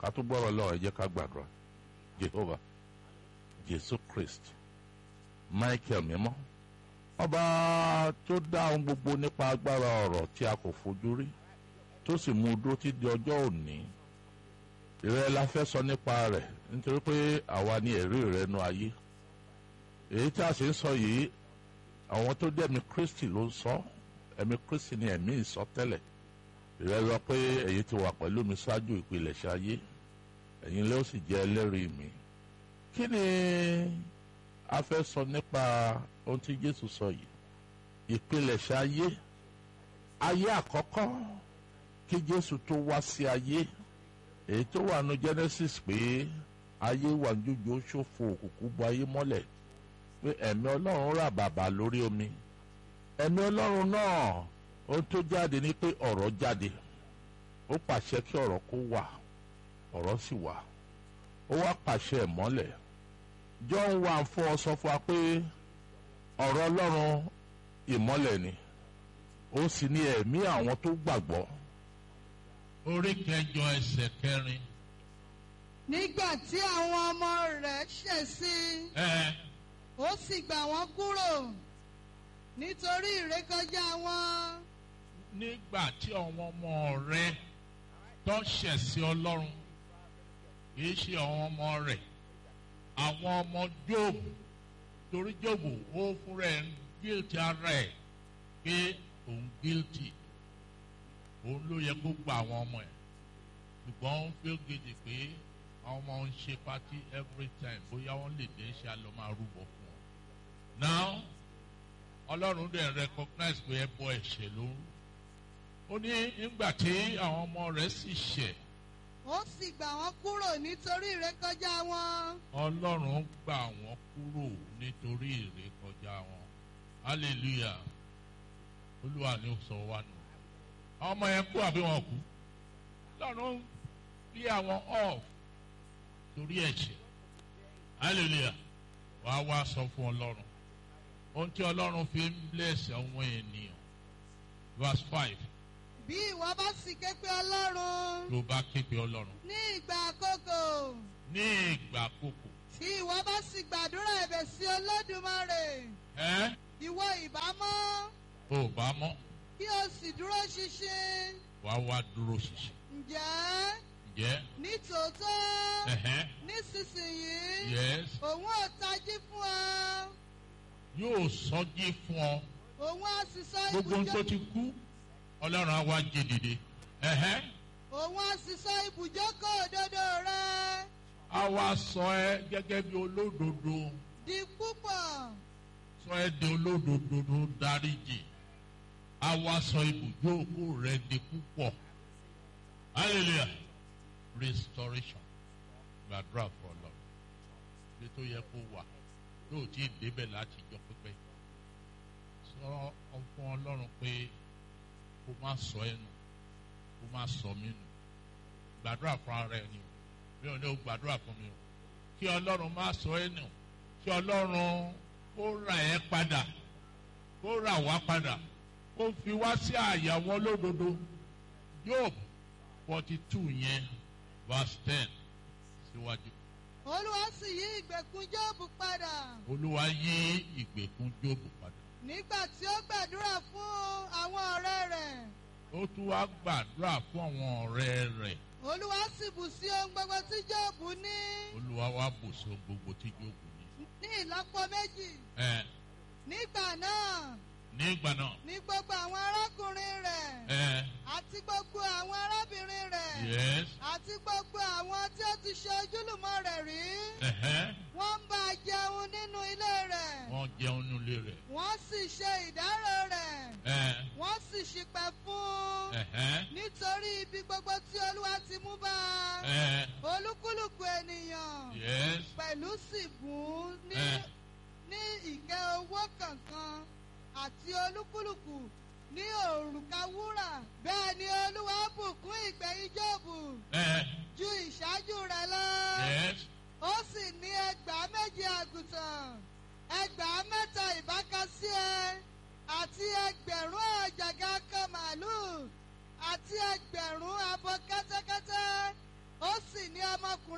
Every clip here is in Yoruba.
ká tó gbọ́rọ̀ lọ́wọ́ ẹ jẹ́ ká gbàdúrà Jehovah Jésù Christ Michael mímọ́ ọba tó dá ohun gbogbo nípa agbára ọ̀rọ̀ tí a kò fojú rí tó sì mú un dúró títí di ọjọ́ òní ìrẹ́ la fẹ́ sọ nípa rẹ̀ nítorí pé àwa ni ẹ̀rí rẹ̀ nu ayé èyí tí a sì ń sọ yìí àwọn tó dẹ̀mí Kristi ló ń sọ ẹ̀mí Kristi ni ẹ̀mí ìsọtẹ́lẹ̀ ìrẹ́ lọ pé èyí ti wà pẹ̀lú mi ṣáájú ìpilẹ̀ṣẹ̀ ayé ẹ̀yin ló sì jẹ́ ẹlẹ́rìí mi kí ni a fẹ́ sọ nípa ohun tí Jésù sọ yìí ìpilẹ̀ṣẹ̀ ayé ayé àkọ́kọ́ kí Jésù tó wá sí ayé èyí tó wà nù Genesis pé ayé wà jújù ó ṣòfò òkùnkùn bo ayé mọ́lẹ̀ pé ẹ̀mí Ọlọ́run rà bàbà lórí omi ẹ̀mí Ọlọ́run náà ohun tó jáde ni pé ọ̀rọ̀ jáde ó pàṣẹ kí ọ̀rọ̀ kó wà ọ̀rọ̀ sì wà ó wá pàṣẹ ìmọ́lẹ̀ John wà fún ọ sọ fún wa pé ọ̀rọ̀ Ọlọ́run ìmọ́lẹ̀ ni ó sì ní ẹ̀mí àwọn tó gbàgbọ́ orí kẹjọ ẹsẹ̀ kẹrin. nígbà tí àwọn ọmọ rẹ̀ ṣẹ̀ sí i ẹ ó sì gbà wọ́n kúrò nítorí ìrékọjá wọn nígbà tí àwọn ọmọ rẹ̀ tó ṣẹ̀ sí Ọlọ́run kì í ṣe àwọn ọmọ rẹ̀ àwọn ọmọ Jóòbù torí Jóòbù ó fúnra ẹ̀ ń guilty ara ẹ̀ pé òun guilty òun ló yẹ kó gba àwọn ọmọ ẹ̀ ṣùgbọ́n ó ń feel guilty pé àwọn ọmọ ń ṣe party every time bóyá wọ́n lè dé ṣe àlọ́ máa rúbọ fún wọn. now ọlọ́run dẹ̀ recognize pé ẹbọ ẹ̀ṣẹ̀ ló ń ó ní nígbà tí àwọn ọmọ rẹ̀ sì ṣẹ̀ ó sì gbà wọ́n kúrò nítorí ìrékọjá wọn ọlọ́run gbà wọ́n kúrò nítorí ìrékọjá wọn hallelujah olúwa ni ó sọ wá nù àwọn ọmọ yẹn kú àbí wọn kú lọ́run bí àwọn off torí ẹ̀ṣẹ̀ hallelujah wàá wá sọ fún ọlọ́run ohun tí ọlọ́run fi ń bless àwọn ènìyàn verse five bí ìwọ bá sì ké pe ọlọ́run ló bá ké pe ọlọ́run ní ìgbà àkókò ní ìgbà àkókò tí ìwọ bá sì gbàdúrà ẹ̀bẹ̀ sí olódùmarè ẹ ìwọ ìbámọ́ ò bá mọ́ kí o sì dúró ṣinṣin wàá wá dúró ṣinṣin ǹjẹ́ ǹjẹ́ nítòótọ́ ẹ̀hẹ́n nísinsìnyí yes òun ò tají fún ọ yóò sọjí fún ọ òun á sì sọ gbogbo ohun tó ibùjọ ti kú ọlọ́run á wá jí dìde ẹ̀hẹ́n òun á sì sọ ibùjókòó òdodo rẹ á wá sọ ẹ gẹ́gẹ́ bí olódodo di púpọ̀ sọ ẹ di olódodo tó dáríjì á wá sọ ibùjókòó rẹ di púpọ̀ hallelujah restoration gbàdúrà fún ọlọ́run bí tó yẹ kó wà tó ò tí ì débẹ̀ láti jọ pípẹ́ sọ fún ọlọ́run pé kó má sọ ẹ nù kó má sọ mí nù gbàdúrà fún ara ẹ ni o mi ò ní o gbàdúrà fún mi o kí ọlọ́run má sọ ẹ nù kí ọlọ́run kó rà ẹ́ padà kó rà wá padà kó fi wá sí àyà wọn lódodo Job forty two yẹn verse ten síwájú olúwa sì yí ìgbèkùn jóòbù padà olúwa yí ìgbèkùn Job padà nígbà tí ó gbàdúrà fún àwọn ọ̀rẹ́ rẹ̀ ó tún wá gbàdúrà fún àwọn ọ̀rẹ́ rẹ̀ olúwa sì bù sí ohun gbogbo tí jóòbù ní olúwa wá bùsọ gbogbo tí Job ní. ní ìlọ́po méjì ẹ nígbà náà nígbà náà ní gbogbo àwọn arákùnrin rẹ̀ ẹ àti gbogbo àwọn arábìnrin rẹ̀ yes àti gbogbo àwọn tí ó ti ṣe ojúlùmọ̀ rẹ̀ rí ẹhẹ wọ́n ń bá a jẹun nínú ilé rẹ̀ wọ́n jẹun nílé rẹ̀ wọ́n sì ṣe ìdárò rẹ̀ ẹ wọ́n sì ṣìpẹ̀ fún un ẹhẹ nítorí ibi gbogbo tí olúwa ti mú bá a ẹ olúkúlùkù ènìyàn yes pẹ̀lú sì bùn ún ní ẹ ní ìkẹ́ owó kankan àti olúkúlùkù ní òrùka wúrà bẹ́ẹ̀ ni olúwa bùkún ìgbẹ̀yìn Jóòbù ẹ ju ìṣáájú rẹ̀ lọ yes ó sì ní ẹgbàá méje àgùntàn ẹgbàá mẹ́ta ìbákasí ẹ àti ẹgbẹ̀rún àjàgà kan màálùú àti ẹgbẹ̀rún abo kẹ́tẹ́kẹ́tẹ́ ó sì ní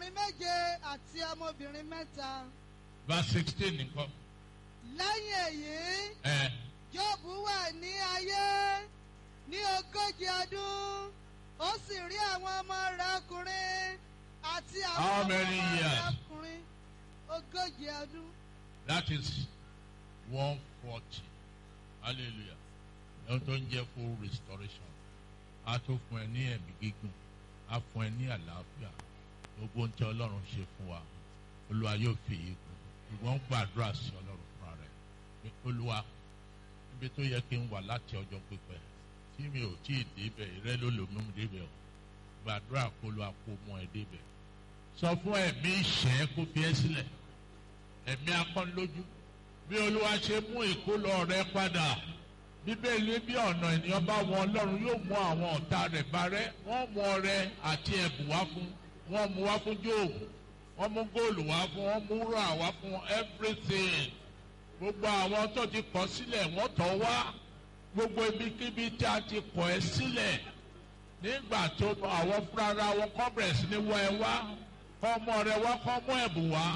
ọmọkùnrin méje àti ọmọbìnrin mẹ́ta. verse sixteen nìkan. lẹ́yìn èyí ẹ jóòbù wà ní ayé ní ogójì ọdún ó sì rí àwọn ọmọ rẹ̀ ọkùnrin àti àwọn How ọmọ many rẹ̀ years? ọkùnrin ogójì ọdún. that is one forty hallelujah ẹni tó ń jẹ́ full restoration a tó fún ẹ ní ẹ̀mí gígùn a fún ẹ ní àlàáfíà gbogbo ohun tí ọlọ́run ṣe fún wa olúwa yóò fi yìí kù ṣùgbọ́n gbàdúrà sí ọlọ́run fúnra rẹ̀ pé olúwa níbi tó yẹ kí n wà láti ọjọ́ pípẹ́ tí mi ò tí ì débẹ̀ ìrẹ́ ló lò mú mi débẹ̀ o gbàdúrà kó olúwa kó mú ẹ débẹ̀ sọ fún ẹ̀mí ìṣẹ́ kó fi ẹ́ sílẹ̀ ẹ̀mí akọ́nilójú bí olúwa ṣe mú ìkólọ rẹ padà bíbélì bí ọ̀nà ènìyàn bá wọn ọlọ́run yóò mú àwọn ọ̀tá rẹ̀ parẹ́ wọ́n mú ọrẹ àti ẹ̀bùn wá fún wọ́n mú wá fún jóòbù wọ́n mú góòlù wá fún wọ́n mú rà wá fún everything gbogbo àwọn tó ti kọ̀ sílẹ̀ wọ́n tọ̀ wá gbogbo ibikíbi tí a ti kọ̀ ẹ́ sílẹ̀ nígbà tó àwọn fúnra wọn kọ́ bẹ̀rẹ̀ sí ní wọ ẹ wá kọ́ ọmọ rẹ wá kọ́ mú ẹ̀bùn wá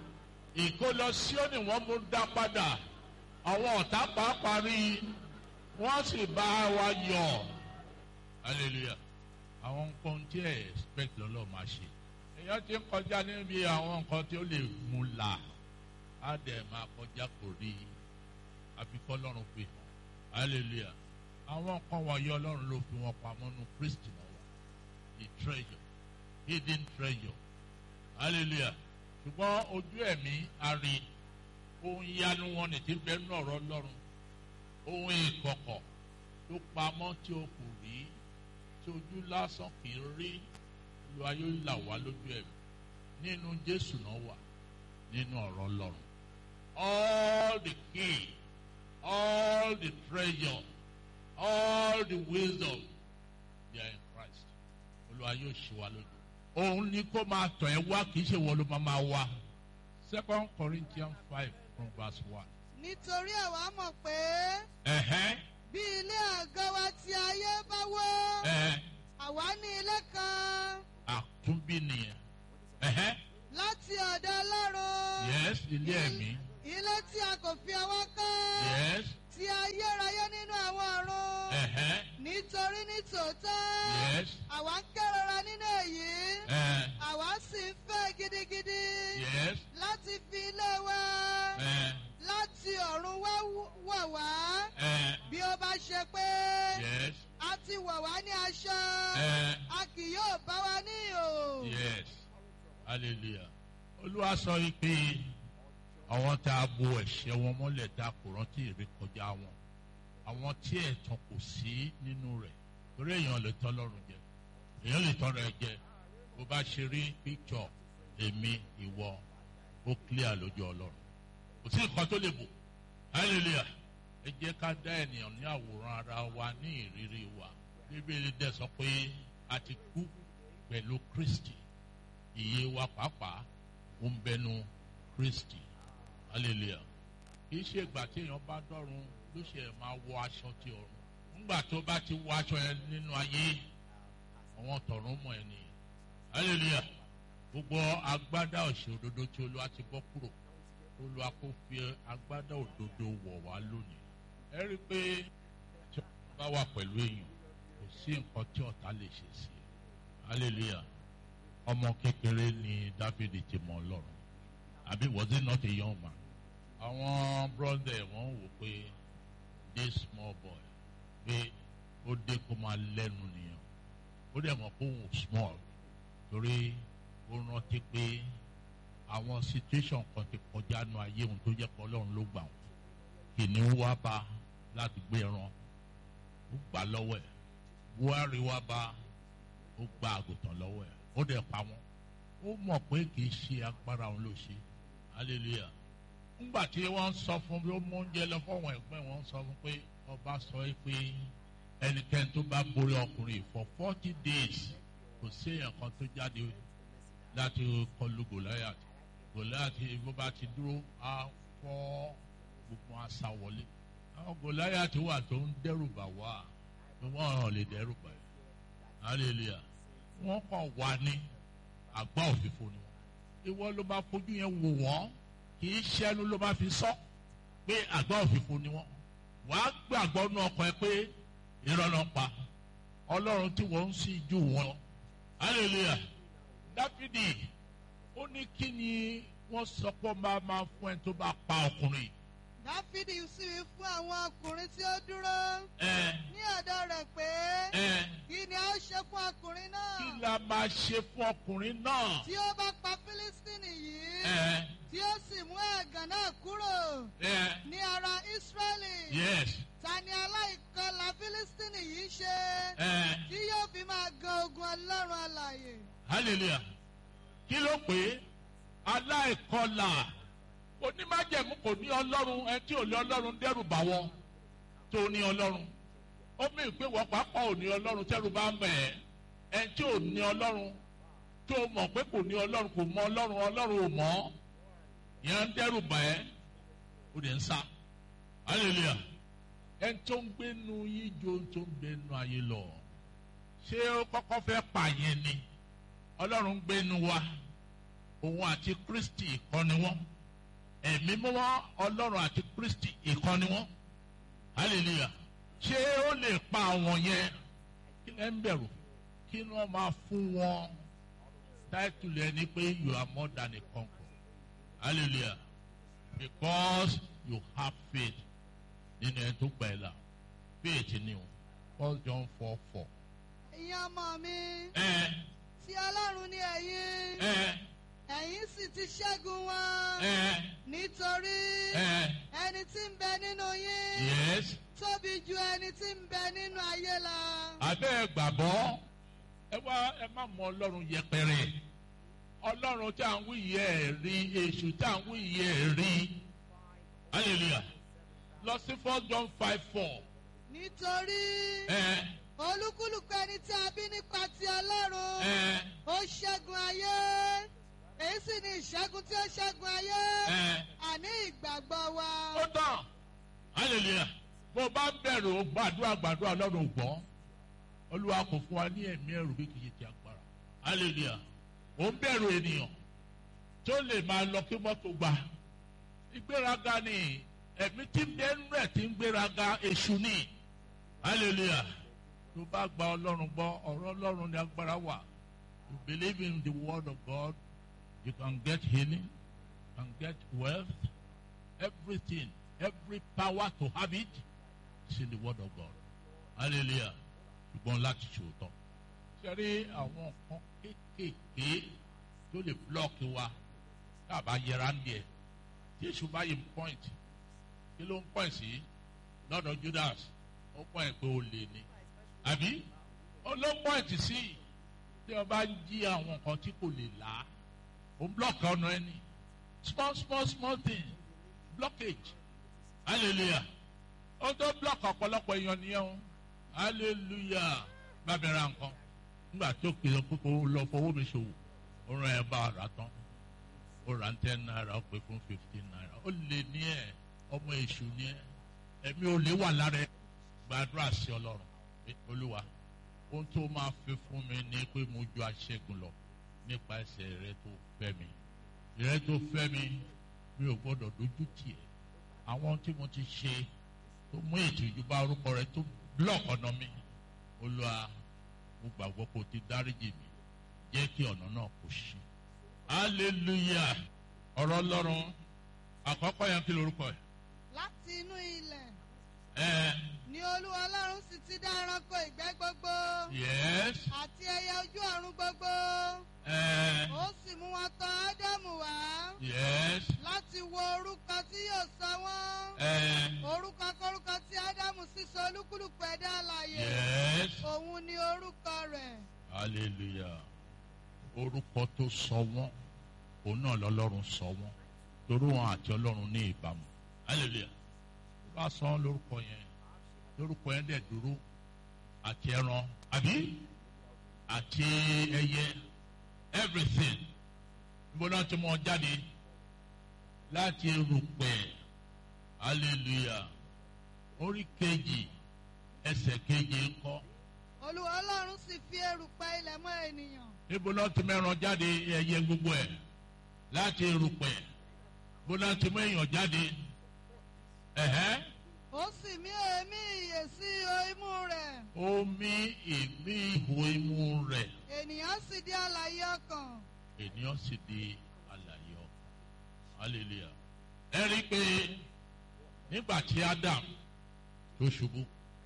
ìkólọ síónì wọ́n mú dá padà àwọn ọ̀tá pàápàá rí i wọ́n sì bá wa yọ̀ hallelujah àwọn nǹkan tí ẹ expect lọ́lọ́ máa ṣe èèyàn ti ń kọjá níbi àwọn nǹkan tí ó lè mú là á dẹ̀ máa kọjá kò rí i àfikọ́ lọ́run fi hàn hallelujah àwọn nǹkan wọ̀nyí ọlọ́run ló fi wọn pamọ́ nu kristi náà wà the treasure hidden treasure hallelujah ṣùgbọ́n ojú ẹ̀mí ari ohun yanu wọn ní ti bẹ́ẹ̀ nù ọ̀rọ̀ lọ́run ohun ìkọ̀kọ̀ tó pamọ́ tí o kò rí tí ojú lásán kì í rí lu ayé là wá lójú ẹ̀mí nínú jésù náà wà nínú ọ̀rọ̀ lọ́run all the key all the treasure all the wisdom they are in Christ olúwa yóò ṣe wa lójú òun ni kó máa tọ̀ ẹ́ wá kì í ṣe wọ́n ló máa máa wá. second corinthians five from verse one. nítorí àwa mọ̀ pé ẹ̀hẹ́n bí ilé àgọ́ wa ti ayé bá wó ẹ̀hẹ́n àwa ní ilé kan àtúnbí nìyẹn. ẹ̀hẹ́n láti ọ̀dọ̀ ọlọ́run yes ilé ẹ̀mí. ilé tí a kò fi ọwọ́ kọ́ yes tí ayérayé nínú àwọn ọ̀run ẹ̀hẹ́n nítorí ní tòótọ́ yes àwa ń kérora nínú èyí ẹ̀hẹ́n àwa sì ń fẹ́ gidigidi yes láti fi ilé wa ẹ̀hẹ́n láti ọ̀run wá wọ̀ wá ẹ̀hẹ́n bí ó bá ṣe pé yes a ti wọ̀ wá ní aṣọ ẹ̀hẹ́n a kì yóò bá wa ní ìhò. yes hallelujah. olúwa sọ yìí pé àwọn tá a bo ẹ̀ṣẹ̀ wọn mọ́lẹ̀ tá a kò rántí ìrékọjá wọn àwọn tí ẹ̀tàn kò sí nínú rẹ̀ torí èèyàn lè tọ́ lọ́rùn jẹ èèyàn lè tọ́ rẹ̀ jẹ bó bá ṣe rí píkṣọ̀ èmi ìwọ ó clear lójú ọlọ́run kò sí nǹkan tó lè bò hallelujah ẹ jẹ́ ká dá ènìyàn ní àwòrán ara wa ní ìrírí wa bíbélì dẹ̀ sọ pé a ti kú pẹ̀lú kristi ìyè wa pàápàá ó ń bẹnu kristi hallelujah kì í ṣe ìgbà tí èèyàn bá dọ́run ló ṣe máa wọ aṣọ ti ọ̀run nígbà tó bá ti wọ aṣọ yẹn nínú ayé àwọn tọ̀run mọ̀ ẹ́ nìyẹn hallelujah gbogbo agbádá òṣè òdodo tí olúwa ti bọ́ kúrò olúwa kò fi agbádá òdodo wọ̀ wá lónìí ẹ rí i pé tí wọ́n bá wà pẹ̀lú èèyàn kò sí nǹkan tí ọ̀tá lè ṣe sí i hallelujah ọmọ kékeré ni dáfídì ti mọ ọlọ́run àbí was it not a young man àwọn brother wọn wò pé this small boy pé ó dé kó máa lẹ́nu nìyẹn ó dẹ̀ mọ̀ pé òun small torí ó rántí pé àwọn situation kan ti kọjá nu ayé òun tó jẹ́ pé ọlọ́run ló gbà wọ́n kìnìún wá bá láti gbé ẹran ó gbà lọ́wọ́ ẹ̀ buhari wá bá ó gba àgùntàn lọ́wọ́ ẹ̀ ó dẹ̀ pa wọ́n ó mọ̀ pé kì í ṣe agbára òun ló ṣe hallelujah nígbà tí wọ́n sọ fún bí ó mú oúnjẹ lọ fọ́wọ́n ẹ̀gbẹ́ wọn sọ fún pé ọba sọ pé ẹnikẹ́ni tó bá borí ọkùnrin for forty days kò sí èèyàn kan tó jáde láti kọlu goliath goliath bó bá ti dúró á fọ́ gbogbo àṣà wọlé àwọn goliath wà tó ń dẹ́rù bà wá wọ́n hàn lè dẹ́rù bà yẹn hallelujah wọ́n kàn wá ní àgbá òfìfo ni wọn ìwọ ló máa fojú yẹn wò wọ́n kì í ṣẹ́nu ló máa fi sọ pé àgbá òfìfo ni wọn wàá gbàgbọ́ nú ọkàn ẹ pé irọ́ ló ń pa ọlọ́run tí wọ́n ń sìn jù wọ́n hallelujah dáfídì ó ní kí ni wọ́n sọ pé ó máa máa fún ẹni tó bá pa ọkùnrin dáfídì sì wí fún àwọn ọkùnrin tí ó dúró ẹ ní ọ̀dọ̀ rẹ̀ pé ẹ kí ni a ó ṣe fún ọkùnrin náà kí la máa ṣe fún ọkùnrin náà tí ó bá pa fílístínì yìí ẹ tí ó sì mú ẹ̀gàn náà kúrò ẹ ní ara ísírẹ́lì yes ta ni aláìkọlà fílístínì yìí ṣe ẹ tí yóò fi máa gan ogun ọlọ́run alààyè hallelujah kí ló pé aláìkọlà onímájẹ̀mú kò ní ọlọ́run ẹ tí ò ní ọlọ́run dẹ́rù bá wọn tó ní ọlọ́run ó mì pé wọ́n pápá ò ní ọlọ́run tẹ́rù bá mọ̀ ẹ́ ẹ tí ò ní ọlọ́run tó mọ̀ pé kò ní ọlọ́run kò mọ ọlọ́run ọlọ́run ò mọ̀ yẹn ń dẹ́rù bá ẹ́ ó dẹ̀ ń sá hallelujah ẹ tó ń gbénu yín jo tó ń gbénu ayé lọ ṣé ó kọ́kọ́ fẹ́ pààyàn ni ọlọ́run ń gbénu wa òun àti kristi ìkọ́ni wọn ẹ̀mí mọ́wọ́ ọlọ́run àti kristi ìkọ́ni wọn hallelujah ṣé ó lè pa àwọn yẹn kí lẹ́ ń bẹ̀rù kí wọ́n máa fún wọn táìtùlù ẹni pé you are more than a conqueror hallelujah because you have faith nínú ẹni tó gbà ẹ́ là faith ni o first john four four. ẹ̀yin ọmọ mi ẹ tí ọlọ́run ní ẹ̀yin ẹ ẹ̀yin sì ti ṣẹ́gun wọn ẹ nítorí ẹ ẹni tí ń bẹ nínú yín yes tóbi ju ẹni tí ń bẹ nínú ayé lọ. abẹ́ ẹ gbàgbọ́ ẹ wá ẹ má mọ ọlọ́run yẹpẹrẹ ọlọ́run tí à ń wí yẹ ẹ rí èṣù tí à ń wí yẹ ẹ rí hallelujah lọ sí first john five four nítorí ẹ olúkúlùkù ẹni tí a bí nípa ti ọlọ́run ẹ ó ṣẹ́gun ayé èyí sì ni ìṣẹ́gun tí ó ṣẹ́gun ayé ẹ àní ìgbàgbọ́ wa. ó tán hallelujah bó o bá bẹ̀rù o gbàdúrà gbàdúrà ọlọ́run ò gbọ́ olúwa kò fún wa ní ẹ̀mí ẹ̀rù bí kìí ti agbára hallelujah ò ń bẹ̀rù ènìyàn tó lè máa lọ kí mọ́tò gbà ìgbéraga ni ẹ̀mí tí ń bẹ nínú ẹ̀ tí ń gbéraga èṣù ni hallelujah tó bá gba ọlọ́run gbọ́ ọ̀rọ̀ ọlọ́run ní agbára wà you believe in the word of God you can get healing can get wealth everything every power to have it is in the word of God hallelujah ṣùgbọ́n láti ṣòótọ́ ṣẹ́rí àwọn nǹkan kéékèèké tó lè blọ́ọ̀kì wa tá a bá yẹra ń bẹ̀ tí èṣù bá yẹ point kí ló ń point sí lọ́dọ̀ Judas ó point pé ó lè ní àbí ó ló ń point sí tí wọ́n bá ń jí àwọn nǹkan tí kò lè là á ó ń blọ́ọ̀kì ọ̀nà ẹni small small small thing blockage hallelujah ó tó blọ́ọ̀kì ọ̀pọ̀lọpọ̀ èèyàn nìyẹn o hallelujah bá mi ra nǹkan nígbà tó kìlọ̀ pé kó lọ fowó mi ṣòwò ó rán ẹ bá a rà tán ó rà ń ten naira ó pè fún fifteen naira ó lè ní ẹ ọmọ èṣù ní ẹ ẹ̀mí ò lè wà lára ẹ gbàdúrà sí ọlọ́run pé olúwa ohun tó máa fi fún mi ni pé mo ju aṣẹ́gun lọ nípa ẹsẹ̀ rẹ tó fẹ́ mi rẹ tó fẹ́ mi mi ò gbọ́dọ̀ dojú tì ẹ́ àwọn tí mo ti ṣe tó mú ìtìjú bá orúkọ rẹ tó blọọkì ọ̀nà mi olúwa mo gbàgbọ́ kó o ti dáríjì mi jẹ́ kí ọ̀nà náà kó ṣí. hallelujah ọ̀rọ̀ ọlọ́run àkọ́kọ́ yẹn kí lorúkọ ẹ̀. láti inú ilẹ̀ ẹ ni olúwa ọlọ́run sì ti dá ẹranko ìgbẹ́ gbogbo yes àti ẹyẹ ojú ọ̀run gbogbo ẹ ó sì mú wọn tọ̀ ádámù wá yes láti wo orúkọ tí yóò sọ wọ́n ẹ orúkọ kórúkọ tí ádámù sì sọ olúkúlùkù ẹ̀dá alààyè yes òun ni orúkọ rẹ̀ hallelujah orúkọ tó sọ wọ́n òun náà lọ́lọ́run sọ wọ́n torí wọn àti ọlọ́run ní ìbámu hallelujah tó bá sọ wọn lórúkọ yẹn lórúkọ yẹn dẹ̀ dúró àti ẹran àbí àti ẹyẹ everything níbo náà ti mọ jáde láti erùpẹ̀ hallelujah orí kejì ẹsẹ̀ kejì ńkọ́ olúwa ọlọ́run sì fi erùpẹ̀ ilẹ̀ mọ́ ènìyàn níbo náà ti mẹ́ran jáde ẹyẹ gbogbo ẹ̀ láti erùpẹ̀ bó náà ti mú èèyàn jáde ẹ̀hẹ́ ó sì mí èémí ìyè sí ihò imú rẹ̀ omi ìmí ihò imú rẹ̀ ènìyàn sì di alààyè ọkàn ènìyàn sì di alààyè ọkàn hallelujah ẹ rí i pé nígbà tí Adam tó ṣubú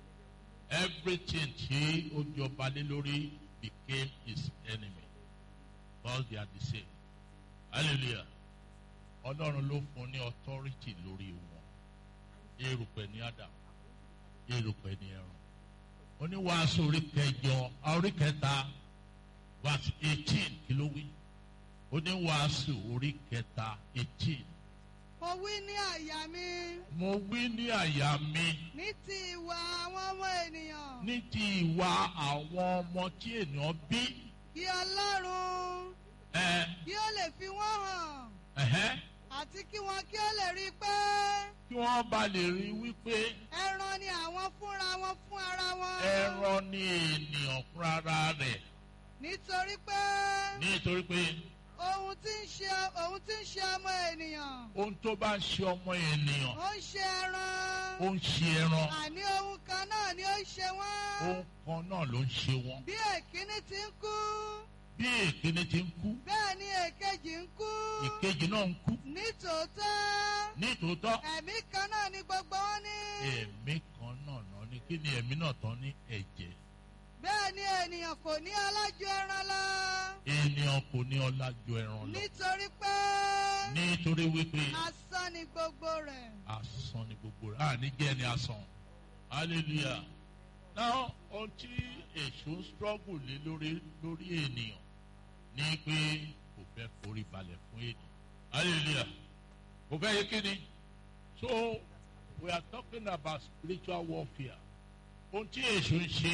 everything tí ó jọba lé lórí became his enemy because they are the same hallelujah ọlọ́run ló fún ní authority lórí wọn erùpẹ̀ ní Adam erùpẹ̀ ní ẹran oníwàásù orí kẹjọ orí kẹta verse eighteen kí ló wí oníwàásù orí kẹta eighteen mo wí ní àyà mi mo wí ní àyà mi ní ti ìwà àwọn ọmọ ènìyàn ní ti ìwà àwọn ọmọ tí ènìyàn bí kí ọlọ́run ẹ kí ó lè fi wọ́n hàn ẹhẹ́ àti kí wọn kí ó lè rí i pé kí wọ́n bá lè rí wípé ẹran ni àwọn fúnra wọn fún ara wọn ẹran ni ènìyàn fúnra rẹ̀ nítorí pé nítorí pé ohun tí ń ṣe ohun tí ń ṣe ọmọ ènìyàn ohun tó bá ń ṣe ọmọ ènìyàn ó ń ṣe ẹran ó ń ṣe ẹran àní ohun kan náà ni ó ń ṣe wọ́n ohun kan náà ló ń ṣe wọn bí èkíní ti ń kú bí èkíní ti ń kú bẹ́ẹ̀ ni èkejì ń kú ìkejì náà ń kú nítòótọ́ nítòótọ́ ẹ̀mí kan náà ni gbogbo wọn ní ẹ̀mí kan náà náà ni kí ni ẹ̀mí náà tán ní ẹ̀jẹ̀ bẹ́ẹ̀ ni ènìyàn kò ní alájọ ẹran lọ ènìyàn kò ní ọlá ju ẹran lọ nítorí pé nítorí wípé asán ni gbogbo rẹ̀ asán ni gbogbo rẹ̀ àní jẹ́ ni asán hallelujah now ohun tí èso ń struggle lé lórí lórí ènìyàn ní pé kò fẹ́ forí balẹ̀ fún ènìyàn hallelujah kò fẹ́ yé kíni so we are talking about spiritual warfare ohun tí èso ń ṣe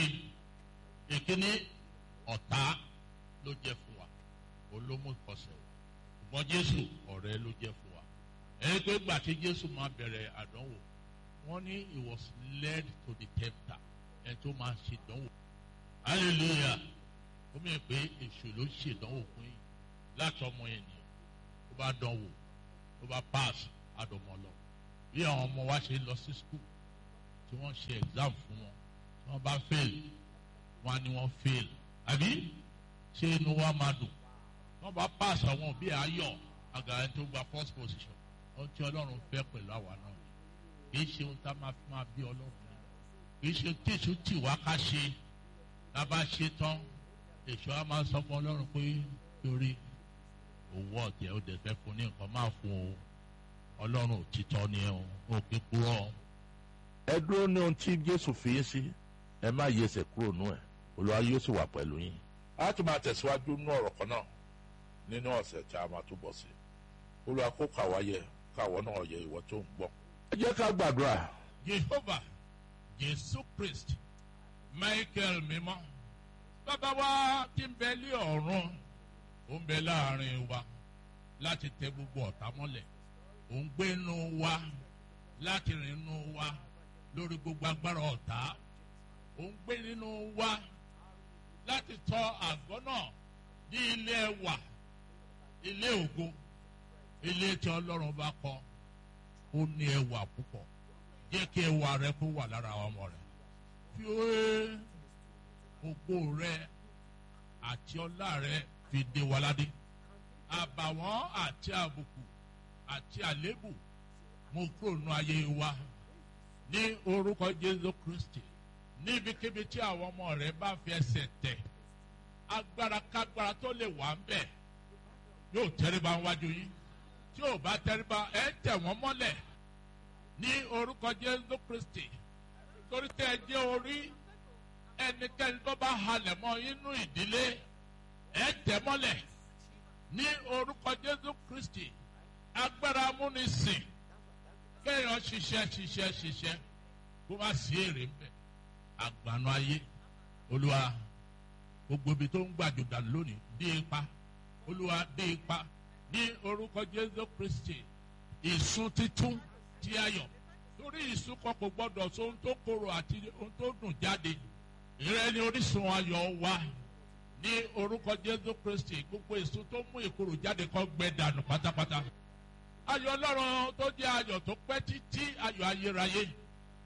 ìkíní ọ̀tá ló jẹ́ fún wa olómú ìkọsẹ̀ wa ṣùgbọ́n Jésù ọ̀rẹ́ ló jẹ́ fún wa ẹni pé gbà tí Jésù máa bẹ̀rẹ̀ àdánwò wọ́n ní he was led to the tempter ẹni tó máa ṣe ìdánwò hallelujah ó mìíràn pé èṣù ló ṣe ìdánwò fún yín láti ọmọ ènìyàn tó bá dánwò tó bá pass àdọ̀mọ́ lọ bí àwọn ọmọ wa ṣe lọ sí school tí wọ́n ṣe exam fún wọn tí wọ́n bá fail wọ́n á ní wọ́n fail àbí ṣé inú wa máa dùn wọ́n bá pass àwọn òbí ayọ̀ àgàrà tó gba first position ohun tí ọlọ́run fẹ́ pẹ̀lú àwa náà ni kì í ṣe ohun tá a máa fi máa bí ọlọ́run ni kì í ṣe tí èso tì wá ká ṣe tá a bá ṣe tán èso á máa sọ fún ọlọ́run pé torí owó ọ̀tẹ̀ ó dẹ̀ fẹ́ fún ní nǹkan máa fún o ọlọ́run òtítọ́ ni ẹ o ò kí kúrọ̀ ẹ dúró ní ohun tí jésù fi yín sí ẹ má yí ẹsẹ̀ kúrò nú ẹ̀ olúwa yóò sì wà pẹ̀lú yín. a tún máa tẹ̀síwájú nú ọ̀rọ̀ kan náà nínú ọ̀sẹ̀ tí a máa túbọ̀ sí olúwa kó kàwá yẹ káwọ́ náà yẹ ìwọ tó ń gbọ́. ẹ jẹ́ ká gbàdúrà Jehovah Jésù Christ Michael mímọ́ bàbá wa tí ń bẹ lé ọ̀run ó ń bẹ láàrin wa láti tẹ gbogbo ọ̀tá mọ́lẹ̀ ó ń gbé inú wa láti rìn inú wa lórí gbogbo agbára ọ̀tá ó ń gbé nínú wa láti tọ́ àgọ́ náà ní ilé ẹwà ilé ògo ilé tí Ọlọ́run bá kọ́ ó ní ẹwà púpọ̀ jẹ́ kí ẹwà rẹ kó wà lára àwọn ọmọ rẹ fi ó ògo rẹ àti ọlá rẹ fi dé wa ládé àbàwọ́n àti àbùkù àti àlébù mo kúrò nù ayé wa ní orúkọ Jésù Kristi níbikíbi tí àwọn ọmọ rẹ bá fi ẹsẹ̀ tẹ̀ agbára kágbára tó lè wà ń bẹ̀ yóò tẹríba wájú yín tí ò bá tẹríba ẹ tẹ̀ wọ́n mọ́lẹ̀ ní orúkọ Jésù Kristi torí tẹ́ ẹ jẹ́ orí ẹnikẹ́ni tó bá halẹ̀ mọ́ inú ìdílé ẹ tẹ̀ mọ́lẹ̀ ní orúkọ Jésù Kristi agbára amúnisìn kéèyàn ṣiṣẹ́ ṣiṣẹ́ ṣiṣẹ́ kó má sí èrè ń bẹ̀ àgbànú ayé olúwa gbogbo ibi tó ń gbàjò dànù lónìí dé ipa olúwa dé ipa ní orúkọ Jésù Kristi ìsun títún tí ayọ̀ torí ìsun kan kò gbọdọ̀ so ohun tó korò àti ohun tó dùn jáde ìrẹ́ ni orísun ayọ̀ wa ní ní orúkọ jésù kristi gbogbo èso tó mú ìkorò jáde kọ́ gbẹ dànù pátápátá ayọ̀ ọlọ́run tó jẹ́ ayọ̀ tó pẹ́ títí ayọ̀ ayérayé yìí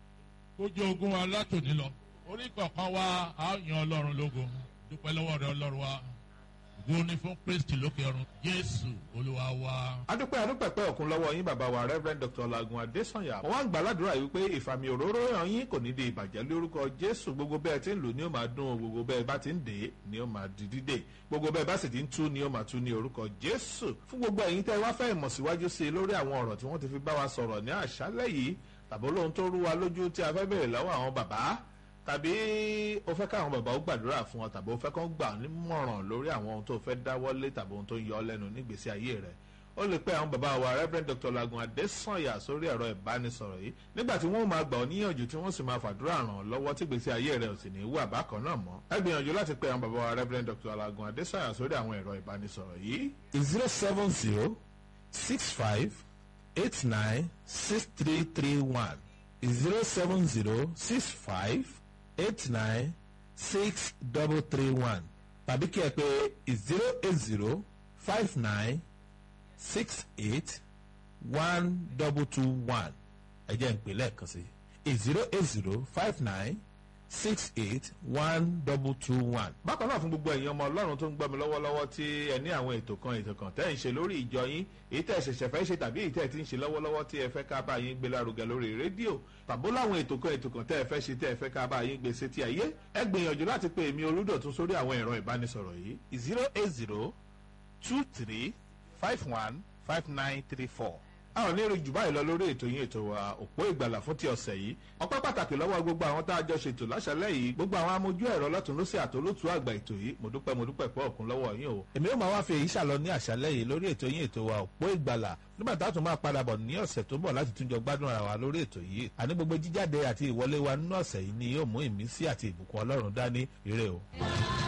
kó jẹ́ ogún wa látòní lọ orí kọ̀ọ̀kan wa á yan ọlọ́run lógo dúpẹ́ lọ́wọ́ rẹ ọlọ́run wa ògo ni fún kristi lókè ọ̀run jésù olúwa wa. adúpẹ́ adúpẹ́ pẹ́ òkun lọ́wọ́ yín bàbá wa reverend dr lagun adesanya wọ́n wá ń gbà ládùúrà yìí pé ìfàmì òróró hàn yín kò ní di ìbàjẹ́ lórúkọ jésù gbogbo bẹ́ẹ̀ tí ń lò ní ó máa dún gbogbo bẹ́ẹ̀ bá ti ń dè é ni ó máa di dídè gbogbo bẹ́ẹ̀ bá sì ti ń tú ni ó máa tú ní orúkọ jésù fún gbogbo ẹ̀yin tẹ́ wá fẹ́ ìmọ̀ síwájú sí i lórí àwọn ọ̀rọ̀ tí wọ́n ti fi bá wa sọ̀rọ̀ ní àṣálẹ́ yìí tàbí olóhun tó rú wa lójú tí a fẹ́ bèrè lọ́wọ́ àwọn bàbá tàbí o fẹ́ káwọn bàbá ó gbàdúrà fún ọ tàbí o fẹ́ kán gbà nímọ̀ràn lórí àwọn ohun tó fẹ́ dáwọ́lé tàbí ohun tó ń yọ ọ lẹ́nu nígbèsí ayé rẹ̀ ó lè pẹ́ àwọn bàbá wa reverend dr lagun adesanya sórí ẹ̀rọ ìbánisọ̀rọ̀ yìí nígbà tí wọ́n máa gbà ọ níyànjú tí wọ́n sì máa fàdúrà ràn ọ́ lọ́wọ́ tí gbèsè ayé rẹ̀ ò sì ní wà bákan náà mọ́ ẹ gbìyànjú láti pẹ́ àwọn bàbá wa reverend dr lagun adesanya sórí àwọn ẹ̀rọ ìbánisọ̀rọ̀ yìí. zero seven zero six five eight nine six three three one zero seven zero six five eight nine six double three one tàbí kí ẹ pé zero eight zero five nine six eight one double two one ẹ jẹ́ ń pè lẹ́ẹ̀kan sí zero eight zero five nine six eight one double two one. bákan náà fún gbogbo ẹ̀yin ọmọ ọlọ́run tó ń gbọ́ mi lọ́wọ́lọ́wọ́ tí ẹ ní àwọn ètò kan ètò kan tẹ́ ẹ̀ ń ṣe lórí ìjọ yín èyí tẹ́ ẹ̀ ṣẹ̀ṣẹ̀ fẹ́ ṣe tàbí èyí tẹ́ ẹ̀ ti ń ṣe lọ́wọ́lọ́wọ́ tí ẹ fẹ́ ká bá yín gbé lárugẹ lórí rédíò tàbó láwọn ètò kan ètò kan tẹ́ ẹ fẹ́ ṣe tẹ́ ẹ fẹ́ ká bá yín gbé sétí ayé ẹ gbìyànjú láti pe èmi olúdọ̀tún sórí àwọn ẹ̀rọ ìbánisọ̀rọ̀ yìí zero eight zero two three five one five nine three four. a ò ní rí jù báyìí lọ lórí ètò yín ètò wa òpó ìgbàlà fún ti ọ̀sẹ̀ yìí ọpẹ́ pàtàkì lọ́wọ́ gbogbo àwọn tá a jọ ṣètò láṣálẹ́ yìí gbogbo àwọn amójú ẹ̀rọ lọ́tún ló sì àtolótú àgbà ètò yìí mo dúpẹ́ mo dúpẹ́ pọ̀ ọ̀kun lọ́wọ́ yín o. èmi ó máa wá fi èyí ṣàlọ ní àṣálẹ́ yìí lórí ètò yín ètò wa òpó ìgbàlà nígbà tá a tún máa padà bọ̀ ní ọ̀sẹ̀ tó bọ̀ láti túnjọ gbádùn ara wa lórí ètò yìí àní gbogbo jíjáde àti ìwọlé wa nínú ọ̀sẹ̀ yìí ni yóò mú ìmísí àti ìbùkún ọlọ́run dání ire o.